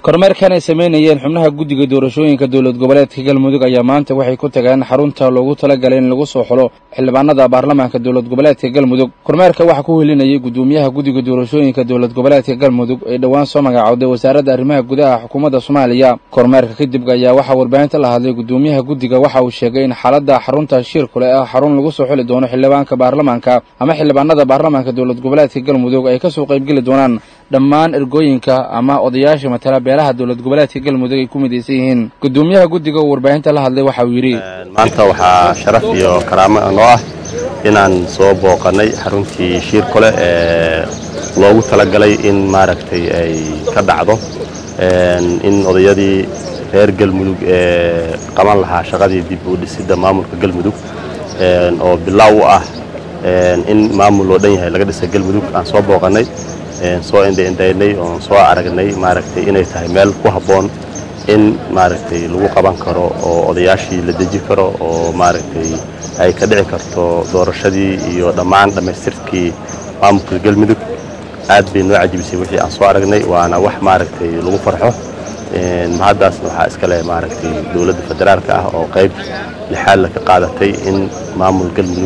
kormeerkan ay samaynayeen xubnaha guddiga doorashooyinka dowlad goboleedka galmudug ayaa maanta waxay ku tageen xarunta loogu talagalay in lagu soo xulo xildhibaanada baarlamaanka dowlad goboleedka galmudug kormeerka waxaa ku helinayay guddoomiyaha guddiga doorashooyinka dowlad goboleedka galmudug ee dhowaan soo magacowday wasaaradda arrimaha gudaha xukuumadda soomaaliya kormeerka kadib ayaa waxaa warbaahinta la hadlay guddoomiyaha guddiga waxa uu sheegay in xaaladda xarunta shirkule ah xarun lagu soo xuli doono xildhibaanka baarlamaanka ama xildhibaanada baarlamaanka dowlad goboleedka galmudug ay kasoo qaybgeli doonaan dhammaan ergooyinka ama odayaasha matala beelaha dowlad goboleedka galmudug ay ku midaysan yihiin guddoomiyaha guddiga oo warbaahinta la hadlay waxa uu yidhi maanta waxaa sharaf iyo karaamo noo ah inaan soo booqannay xaruntii shiirkole ee loogu talagalay in maaragtay ay ka dhacdo in odayadii reer galmudug ee qaban lahaa shaqadii dib u dhisidda maamulka galmudug oo bilaaw u ah in maamul loo dhan yahay laga dhisa galmudug aan soo booqannay soo indhaindhaynay oon soo aragnay maaragtay inay tahay meel ku habboon in maaragtay lagu qaban karo oo odayaashii la deji karo oo maaragtay ay ka dhici karto doorashadii iyo dhammaan dhammaystirkii maamulka galmudug aad bay noo cajibisay wixii aan soo aragnay waana wax maaragtay lagu farxo mahaddaasna waxaa iska leh maaragtay dowladda federaalka ah oo qayb lixaadla ka qaadatay in maamul galmudug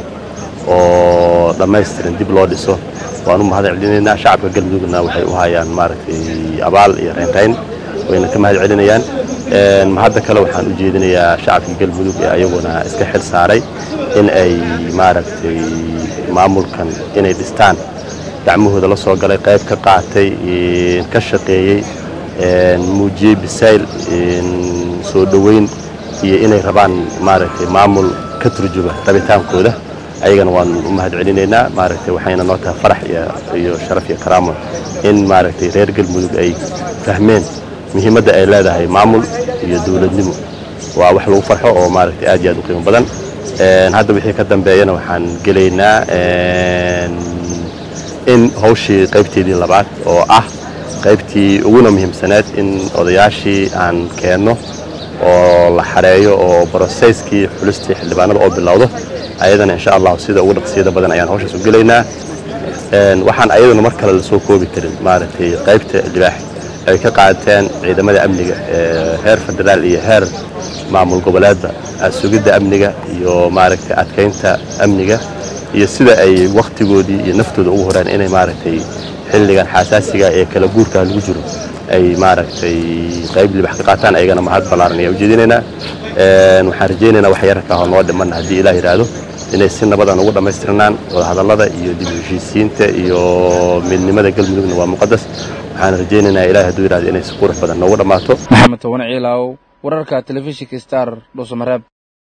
oo dhammaystiran dib loo dhiso waan u mahad celinaynaa shacabka galmudugna waxay u hayaan maaragtay abaal iyo reynrayn wayna ka mahad celinayaan mahadda kale waxaan u jeedinayaa shacabka galmudug ee ayaguna iska xil saaray in ay maaragtay maamulkan inay dhistaan gacmahooda la soo galay qayb ka qaatay ka shaqeeyey muujiyey bisayl soo dhoweyn iyo inay rabaan maaragtay maamul ka turjuma rabitaankooda ayagana waan u mahad celinaynaa maaragtay waxayna noo tahay farax iyo sharaf iyo karaamo in maaragtay reer galmudug ay fahmeen muhiimadda ay leedahay maamul iyo dowladnimo waa wax lagu farxo oo maaragtay aad iyo aad u qiimo badan hadda wixii ka dambeeyana waxaan gelaynaa in hawshii qaybteedii labaad oo ah qaybtii uguna muhiimsaneed in odayaashii aan keenno oo la xareeyo oo broseyskii xulistii xildhibaanada oo bilowdo ayadana insha allahu sida ugu dhaqsiyada badan ayaan hawshaas u gelaynaa waxaan ayaduna mar kale lasoo koobi karin maaragtay qaybta libaax ay ka qaateen ciidamada amniga heer federaal iyo heer maamul goboleedba sugidda amniga iyo maaragtay adkaynta amniga iyo sida ay wakhtigoodii iyo naftooda ugu horeen inay maaragtay xilligan xasaasiga ee kala guurkaa lagu jiro ay maaragtay qayb libax ka qaataan ayagana mahad ballaaran ayaa ujeedinaynaa waxaan rajaynaynaa wax yararka ah oo noo dhiman haddii ilaah yidhaahdo inay si nabadan ugu dhammaystirnaan wadahadallada iyo dib u heshiisiinta iyo midnimada galmudugna waa muqadas waxaan rajaynaynaa ilaah hadduu yidhahdo inay si qurux badan noogu dhammaato maxamed toban ciilaaw wararka telefishinka star dhuusamareeb